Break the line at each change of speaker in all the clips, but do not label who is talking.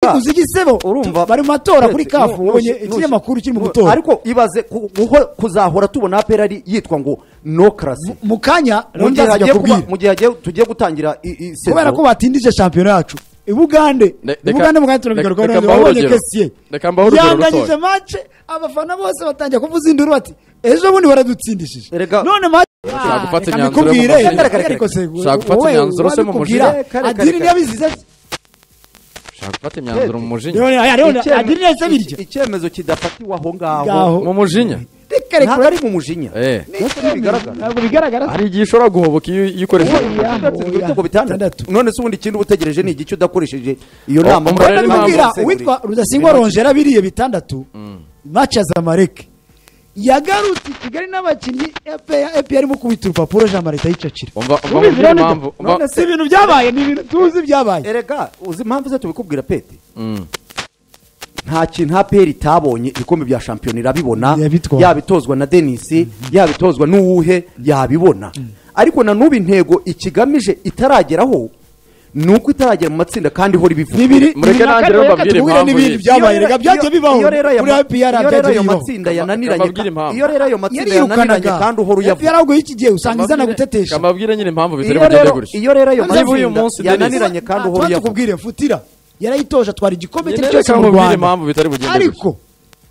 tuguze igisebo
urumva
bari mu matora kuri
Uretse,
kafu
nu-
ubonye
nushi-
ikinyamakuru kiri mu
nu-
gutora
ariko ibaze ku- guho- kuzahora tubona perari yitwa ngo no karasi
mu kanya
mu
undi
gihe hagiye
azajya
kuba-
kubwira
mu gihe hagiye- tugiye gutangira i- i- sezo.
kubera ko batindije shampiyona yacu ibugande
Ne- reka-
ibugande mu kanya tunabigaruka
reka- reka mbahe
wabonye
urugero.
kesiye
Reka mbahe urugero
yanganyije
rutoya.
mace abafana bose batangiye kuvuza induru bati ejo bundi baradutsindishije
Erega-
none mace
Ushaka gufata
Reka
imyanzuro yo mu
mbikubwire,
mushinga.
reka- reka-
Ushaka gufata
wowe
imyanzuro se mu
wabikubwira.
mushinga.
Reka- reka-
adini
reka.
niyabizize
ushaka gufata imyanzuro mu mujinya
None- ari- ari-
Icyemezo-
adini nahise birya
iki- icyemezo kidafatiwe aho ngaho
Ngaho.
mu mujinya
reka
ntabwo
reka
ari mu mujinya
Eh.
nk'uko bigaragara
ntabwo bigaragara
hari igihe ushobora guhoboka iyo iyo ukoresheje
udatsinzwe ibitego bitandatu
Bitandatu.
none se ubundi ikindi uba utegereje ni igice udakoresheje iyo
Oh,
nama
umva
Murabona
rero impamvu-
ndababwira
ko musekurire.
uwitwa rudasingwa rongera biriye bitandatu mace azamareke yagarutse i kigali n'abakinnyi epi yarimo kubita urupapuro jean marie ayicacira
umva umva
Ubizi
mubwire
rero
impamvu
nibyo? None si ibintu byabaye ni ibintu tuzi byabaye
erega uzi impamvu ze tubikubwira pete
Mm.
nta kintu aperi itabonye ibikombe bya shampiyona irabibona
Irabitwara.
yaba itozwa na denisi yaba itozwa n'uwuhe yabibona ariko na n'ubu intego ikigamije itarageraho ni uko itaragera mu matsinda kandi ihora ibivuga
bibiri bibiri
Mureke
na kane
nanjye
reka
rero mbabwire
tubwire
impamvu
n'ibindi
iyi.
byabaye
Iyo rero-
reka byajya
iyo-
bibaho
iyo rero ayo
muri
ma-
APR
iyo rero
byajya
ayo
bibaho
matsinda
Kamba-
yananiranye
kambabwire impamvu.
iyo rero ayo matsinda yananiranye kandi uhora
epi
uyavuga
yaraguye iki gihe usanga izana gutetesha
kamabwire nyine impamvu bitari
iyo
bugende
rero
gutya
iyo rero ayo
Niba uyu
matsinda
munsi Dennis-
yananiranye kandi uhora
Tuba
uyavuga
tukubwire futira yarayitoje atwara igikombe
Nyine
cye cyose
reka
mu
mubwire
rwanda
impamvu bitari bugende
ariko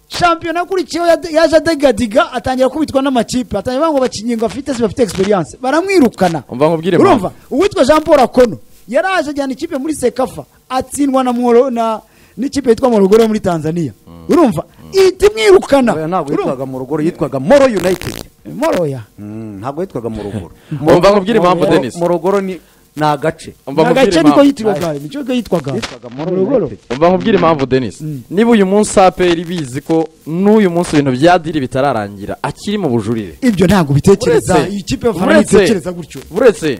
shampiyona akurikiyeho yade- yaje adegadiga atangira kubitwa n'amakipe atangira bavuga ngo abakinnyi ngo afite si bafite experience baramwirukana
Umva nkubwire
urumva uwitwa jean paul akono yaraje ajyana ikipe muri sekafa atsindwa na Moro- na n'ikipe yitwa morogoro yo muri tanzania urumva ihita imwirukana
oya ntabwo
Urumva?
yitwaga mu rugoro yitwaga moro united
moroya
Mm, ntabwo yitwaga mu rugoro
Umva nkubwire impamvu,
Mu-
Dennis.
mu rugoro ni ni agace
Umva
ni
nkubwire
agace niko
impamvu.
yitwaga nicyo yitwaga
yitwaga moro
morogoro
united
Umva nkubwire impamvu Dennis niba uyu munsi APR bizi ko n'uyu munsi ibintu bya diri bitararangira akiri mu bujurire
ibyo ntabwo bitekereza iyi kipe y'abafana
uretse-
ntitekereza gutyo
uretse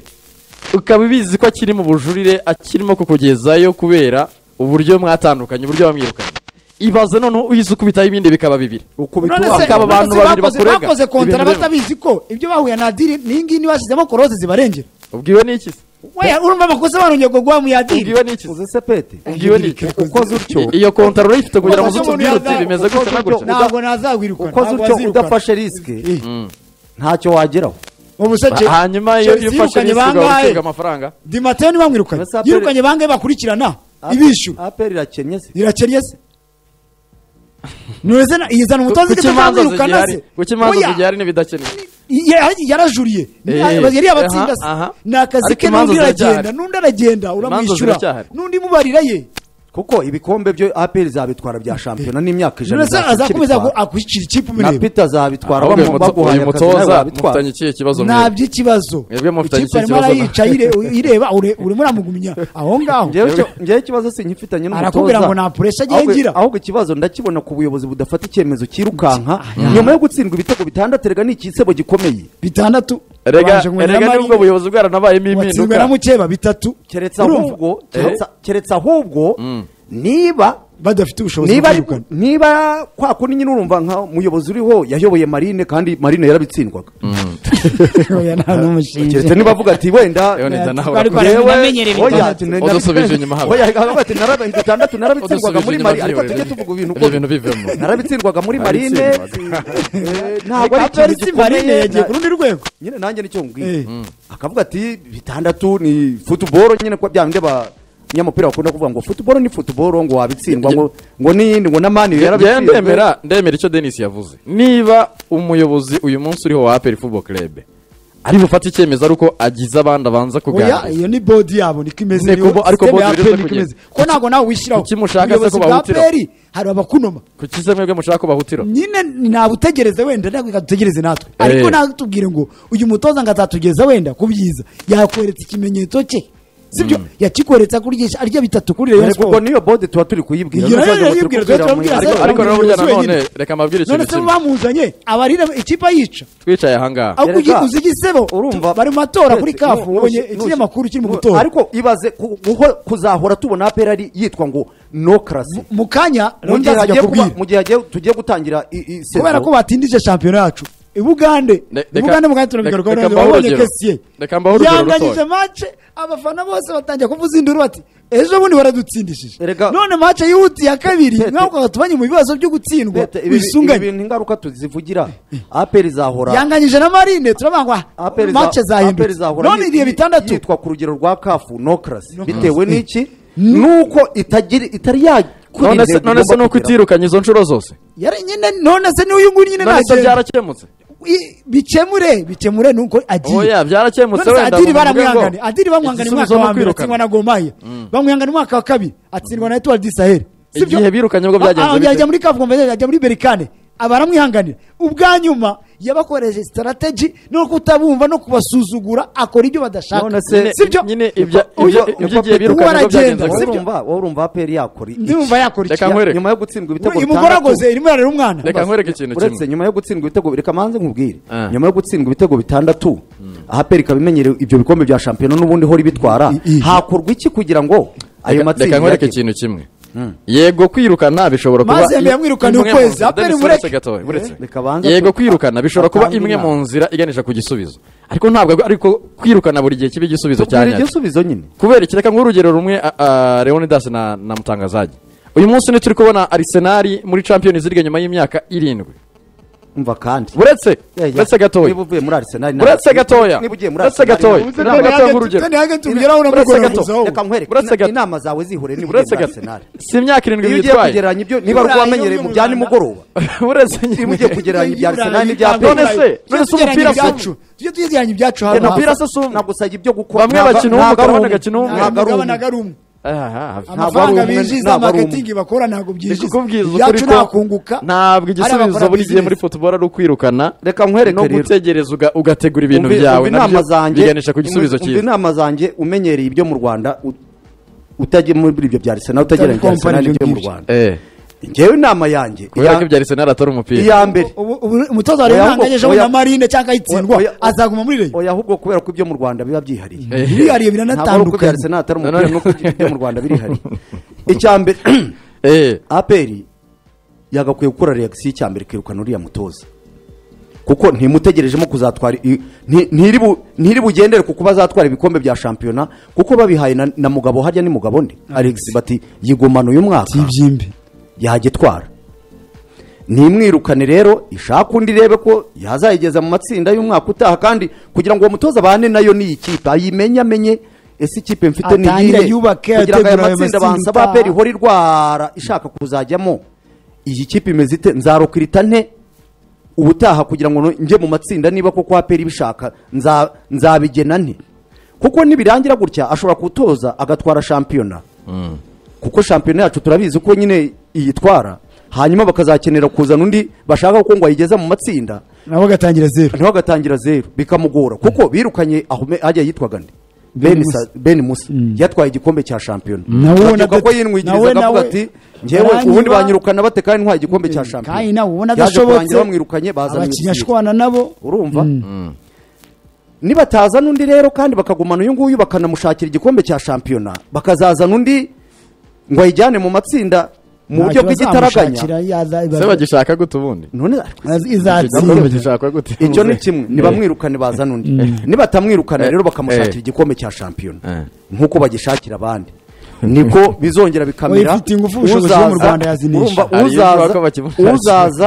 ukaba ubizi ko akiri mu bujurire akirimo kukugezayo kubera uburyo mwatandukanye uburyo bamwirukanye ibaze noneho uhise ukubitaho ibindi bikaba bibiri
ukubita
None
uwa
se-
akaba
kababa
abantu
none se
babiri
bakoze-
bakurega.
bakoze kontara
Ibintu bimwe.
batabizi ko ibyo bahuye na diri n'iyi ngiyi ntibashyizemo korose zibarengera
ubwiwe n'iki se
weya urumva amakosa barongeye kugwa mu ya diri
ubwiwe n'iki se
uzi se pete
ubwiwe n'iki
ukoze utyo
I- iyo kontaro urayifite kugira ngo
Ukoze
uze utubwire
umuntu
uti
yaza-
bimeze gutya na gutya
ntabwo nazawirukana
ukoze utyo udafashe risike ntacyo wageraho
ubuseke
hanyuma iyo iyo ufashe risiko ugahora ucibwa amafaranga
dimateo ntibamwirukanye
Mbese Aperi-
yirukanye bangahe bakurikirana ibishyura
aperi irakennye se
irakennye se ntuze yizana umutoza
kuki
igeze
imanza
azamwirukana
zigihari
se
kuki imanza
Oya,
zigihari n'ibidakenewe
ya- yarajuriye
Eh,
yari yabatsinda
aha, aha.
se ni akazi
Ariko
ke
imanza
n'undi aragenda
ziracyahari.
n'undi aragenda uramwishyura
ziracyahari.
n'undi mubarira ye
kuko ibikombe byo aperi zabitwara bya shampiyona n'imyaka ijana
ndetse azakomeza
izakibitwara.
akwishyira ikipe
na
umureba
pita zabitwara
Ahubwo uyu
bamu-
muto-
baguhaye
uyu
akazi nawe
mutoza
wabitwara
mufitanye ikihe kibazo
nta
mwebwe
by'ikibazo
Mwebwe mufitanye
ikipe arimo
ikibazo na-
arayica yire- ireba ure- urimo uramugumya aho ngaho
Njyewe icyo- njyewe ikibazo sinyifitanye n'umutoza
Arakubwira ngo nta pressure agiye
Ahubwo-
ngira.
ahubwo ikibazo ndakibona ku buyobozi budafata icyemezo cyirukanka nyuma yo gutsindwa ibitego bitandatu erega ni ikisebo gikomeye
bitandatu
erega
Babanje kunywera
erega nibwo
Marine,
buyobozi bwaranabayemo
watsinzwe na
impinduka
mukeba bitatu
keretse
Urumva?
ahubwo keretse- keretse ahubwo niba
badafite ubushobozi bwo
niba ari-
kwirukana
niba kwa kundi nyine urumva nka umuyobozi uriho yayoboye marine kandi marine yarabitsindwaga
Oya, nta n'umushinge
keretse niba avuga ati wenda
Leon,
eh,
nza nawe
twari
urakora.
twaramenyereye
yewe,
bitandatu.
oya, ati, nari-
Udusubije inyuma haba.
oya, aravuga ati, "Naraba- itandatu narabitsindwaga muri
Udusubije
marine
inyuma
ariko
byiwe,
tujye
rero.
tuvuga ibintu
Ibyo
uko-
bintu bivemo.
narabitsindwaga muri marine eh, ntabwo ari
Kaperi
ikintu
si marine
gikomeye
yagiye ku rundi rwego
nyine nanjye nicyo
Eh.
nkubwiye akavuga ati bitandatu ni futuboro nyine ko bya bindi abanyamupira bakunda kuvuga ngo futuboro ni futuboro ngo wabitsindwa ngo ngo n'iyindi ngo n'amani
Njyewe
yarabitsinzwe."
ndemera ndemera icyo denisi yavuze niba umuyobozi uyu munsi uriho wa aperi fubo kerebe ari bufate icyemezo ari uko agize abandi abanza
oya
kuganira
iyo ni bodi yabo niko imeze
Niko
niyo
bo- ariko
system
bodi
ya
biri
APR
zo
niko imeze.
kugenda.
ko ntabwo nawe wishyiraho
Kuki mushaka se
Ubuyobozi
ko
bwa
bahutiraho?
APR hari abakunoma
kuki se mwebwe mushaka kubahutira
nyine ntabwo utegereze wenda ntabwo reka dutegereze natwe
Eh.
ariko ntabwo tubwire ngo uyu mutoza ngo azatugeza wenda ku byiza yakweretse ikimenyetso cye sibyo yakikweretse akuryesha arya bitatu kuri reyo
Yego, ubwo
siporo
niyo bode tuba turi kuyibwira
Iyo
n'uko
rero
tuba
yibwira,
turi kubwira
tuba
mu-
tubwira
ariko
se-
ariko
ubuyobozi
none burya nanone
wenyine.
reka mabwire
none
ikintu
se
kimwe
bamuzanye abarira ikipe ayica
twicaye ahangaha
ahubwo ugi-
Erega,
uzi igisebo
urumva
bari mu matora kuri
Uretse,
kafu
nu- nu-
ubonye
nu-
ikinyamakuru kiri mu
nu-
gutora
ariko ibaze ku- guho- kuzahora tubona apera ari yitwa ngo no karasi
mu kanya
mu
undi
gihe
azajya
hagiye kuba-
kubwira
mu gihe hagiye- tugiye gutangira i- i- sezo,
kubera ko batindije shampiyona yacu i bugande
Ne-
i
reka-
bugande mugande turagaruka
reka mbahe
wabonye
urugero.
kesiye
Reka mbahe urugero
yanganyije
rutoya.
mace abafana bose batangiye kuvuza induru bati ejo bundi baradutsindishije
Erega-
none mace yihutiye ya kabiri
Tete.
nkaho tubanye mu bibazo byo gutsindwa
Pete, ibi- ibi
bisunganye
bintu ingaruka tuzivugira aperi izahora
yanganyije na marine turabangwa
APR za-
mace
APR
zahindutse
zahora
none
yit-
ibihe bitandatu
yitwa ku rugero rwa kafu nokarasi
Nokrasi.
bitewe
Mm.
n'iki nuko itagira itari yakora
none se
intego
none se
igomba
nuko
kugeraho.
itirukanye izo nshuro zose
yari nyine none se n'uyu nguyu nyine
none se
nagenda
byarakemutse
I- bikemure bikemure nuko agiye
oya byarakemutse
none se
wenda
adiri
bavuge
baramwihangane
ngo
adiri bamwihangane
igisubizo
umwaka
ni
wa mbere
ukwirukana.
atsindwa na gomaya bamwihangana umwaka wa kabiri atsindwa na etuwari disaheli
Igihe birukanye ubwo byagenze bite?
yajya muri kavuga yajya muri berikane abaramwihanganira ubwa nyuma yabakoresheje sitarategi no kutabumva no kubasuzugura akora ibyo badashaka
None se-
sibyo
nyine ibya-
Uyu-
ibyo-
uyu
ibyo igihe
Papa Tuwa
birukanye nibwo
aragenda,
byagenze
wowe
sibyo?
urumva wowe urumva aperi yakora iki
ndumva yakora iki
Reka
Ya-
nkwereke.
nyuma yo gutsindwa ibitego
umugore
bitandatu-
agoze irimo ararira umwana
Reka nkwereke ikintu kimwe.
uretse nyuma yo gutsindwa ibitego reka manze nkubwire
Ah.
nyuma yo gutsindwa ibitego bitandatu aperi ikaba imenyereye ibyo bikombe bya shampiyona n'ubundi ihora ibitwara
I- i-
hakorwa iki kugira ngo ayo
Reka- reka
matsinda
nkwereke
yake-
ikintu kimwe yego kwirukana bishobora kuba
Maze yemeye amwirukana
imwe
ukwezi,
mu nzira-
aperi
Dennis,
mureke.
uretse gatoya, uretse.
Reka banze
yego
tu-
kwirukana bishobora kuba
atange
imwe
inama.
mu nzira iganisha ku gisubizo ariko ntabwo ariko kwirukana buri gihe kiba igisubizo cya
tubwire
nyacyo
igisubizo nyine
kubera iki reka nk'urugero rumwe a- a, leonidas na na mutangazage uyu munsi ni turi kubona arisenali muri champions league nyuma y'imyaka irindwi
umva kandi
uretse
Yeah, yeah.
uretse gatoya
niba uvuye muri Arsenal na-
uretse gatoya
niba ugiye muri
uretse
Arsenal
gatoya
na-
Uze
Reka
mbere
tange
yage-
urugero.
kandi yage tumugeraho na
Uretse
mugoroba
gato.
guzaho.
reka nkwereke
Uretse
ina-
gato.
inama zawe zihure niba ugiye
uretse
muri
gato
Arsenal
si imyaka irindwi
iyo ugiye
yitwaye
kugereranya ibyo niba ari
Burayi
wamenyereye
yo
mu
mu
bya
Rwanda.
nimugoroba
uretse
niba ugiye
nyine
kugereranya ibya Arsenal n'ibya
Iburayi.
Pele
None se-
Tujye
none se
tugereranya
umupira si-
ibyacu. Tujye tugereranya ibyacu hano hafi.
umupira se si umwe
nagusabye ibyo gukora
bamwe bakina uwo mugabo abandi bagakina uwo
ntabwo
mugabo
ntabwo ari
umugabane
umwe.
ari umwe
Ah, ah,
Ntabwo ari
amafaranga
umwe,
binjiza
ntabwo ari umwe.
marketing bakora ntabwo byinjiza
ndikubwiza ukuri
ibyacu
ko
ntakunguka
ntabwo igisubizo buri gihe muri football ari ukwirukana
reka nkwereke
no
rero.
gutegereza uga- ugategura ibintu
Umve-
byawe
umve inama
nabyo
zanjye
biganisha ku gisubizo
umve- umve
cyiza
inama zanjye umenyereye ibyo mu rwanda u- utajya muri ibyo bya Arsenal utagereranya ibya
Company
Arsenal n'ibyo mu
ibyo
rwanda
Eh,
ngewe inama yanjye
kubera
iya-
ko ibyo arisenali atari umupira
iya mbere
Ubu- ubu- umutoza wari
Oya,
umwanganyejeho
oya.
na marine cyangwa ayitsindwa
Oya, oya.
azaguma muri reyo
oya ahubwo kubera ko ibyo mu rwanda biba byihariye
Eh,
birihariye
ntabwo ari uko ibya
biranatandukanye
Arsenal atari umupira
Nanone-
nuko ibyo mu rwanda birihariye icya mbere
eh,
aperi yagakwiye gukora reagisiyo icya mbere ikirukana uriya mutoza kuko ntimutegerejemo kuzatwara i- nti- ntiri bu- ntiri bugendere ku kuba azatwara ibikombe bya shampiyona kuko babihaye na, na mugabo harya ni mugabo nde alex bati yigomana uyu mwaka
by'ibyimbi
yajya itwara nimwirukane rero ishake undi irebe ko yazayigeza mu matsinda y'umwaka utaha kandi kugira ngo uwo mutoza abane nayo n'iyi kipe ayimenye amenye ese ikipe mfite ni
Atangire
iyihe
yubake,
kugira ngo
ategure
aya
ayo
matsinda
matsinda
bansaba
utaha.
aperi ihora irwara ishaka kuzajyamo iyi kipe imeze ite nzarukirita nte ubutaha kugira ngo njye mu matsinda niba koko aperi ibishaka nza- nzabigena nte kuko nibirangira gutya ashobora gutoza agatwara shampiyona kuko shampiyona yacu turabizi ko nyine iyitwara hanyuma bakazakenera kuzana undi bashaka ko ngo ayigeze mu matsinda
nabo agatangira zeru
ntiho agatangira zeru bikamugora kuko birukanye aho me- hajya yitwaga nde
Ben
ben
Musa.
Sa- ben musa yatwaye igikombe cya shampiyona
Nawe ubona
Babyuka ko
adata- nawe
yinwigiriza akavuga
nawe
ati ngewe
baranyiba-
ubundi banyirukana bate kandi ntwaye igikombe cya
kandi nawe ubona
shampiyona yaje
adashobotse
kurangira bamwirukanye bazanye
abakinnyi
Messi.
ashwana nabo
urumva nibatazana undi rero kandi bakagumana uyu nguyu bakanamushakira igikombe cya shampiyona bakazazana undi ngo ayijyane mu matsinda mu buryo bw'igitaraganya
se bagishaka gute ubundi
none
Nabwo
izatsinda
bagishaka gute
icyo ni kimwe
Eh,
nibamwirukane bazana undi nibatamwirukana
Eh,
rero bakamushakira
eh.
igikombe cya shampiyona
Eh.
nk'uko bagishakira abandi niko bizongera bikamera
Uyifitiye ingufu, ubushobozi bwo mu
Uzaza-
Rwanda yazinesha.
urumva,
Hari iyo ushobora
uzaza
kuba bakimufasha.
uzaza